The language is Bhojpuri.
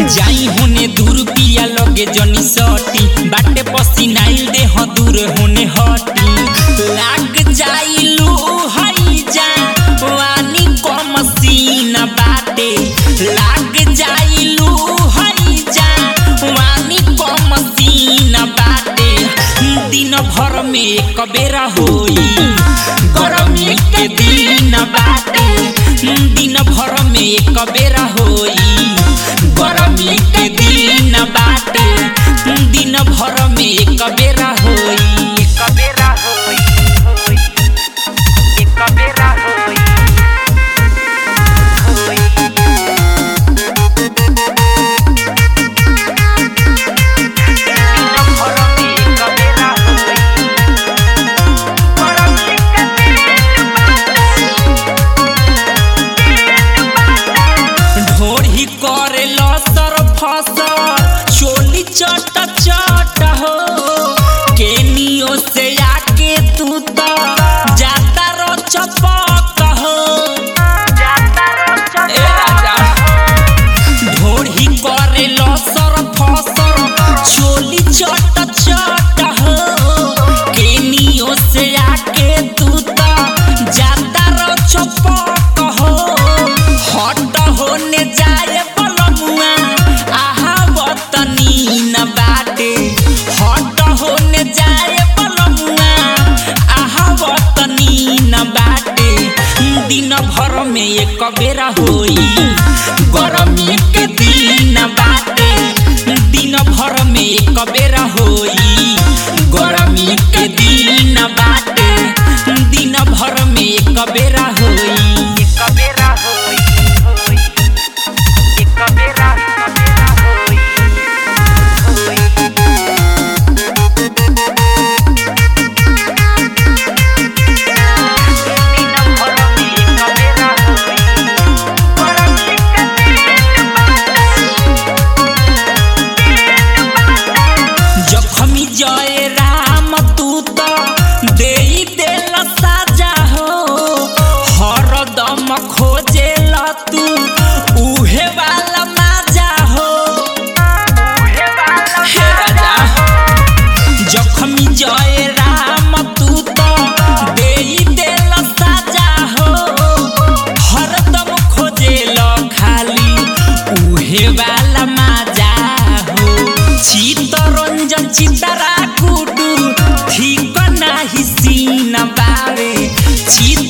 जाई होने दूर पिया लगे जनी सटी बाटे पसीनाइल देह दूर होने हटी लाग जाइलू हई जा वानी को मसीना बाटे लाग जाइलू हई जा वानी को मसीना बाटे दिन भर में एक बेरा होई गरमी के दिन बाटे दिन भर में एक बेरा होई गरमी के दिन बाटे दिन भर में एक बेरा होई एक बेरा होई होई एक बेरा होई होई दिन भर में एक बेरा होई गरमी के दिन ढोढ़ी करे लसर फसर चोली चट चट हो केनियो से आके तू तो जाता रो चपक हो ए राजा ढोढ़ी करे लसर फसर चोली चट चट हो केनियो से आके तू तो जाता रो चपक हो हट होने जाए बलमुआ आहा बतनी न बाटे हट होने जाए बलमुआ आहा बतनी न बाटे दिन भर में एक बेरा होई गरमी के दिन बाटे दिन भर में एक बेरा होई गरमी के दिन बाटे दिन भर में एक बेरा होई एक बेरा होई होई एक बेरा बेरा होई होई दिन भर में एक बेरा होई गरमी के दिन जखमी जय राम तू तो दे देल साजा हो हरदम खोजे तू उहे वाला माजा हो हे राजा जखमी जय राम तू तो दे देल साजा हो हरदम खोजे खाली उहे वाला माजा हो चितरंजन चितरा कुटु ठीक नाही सीन बावे चित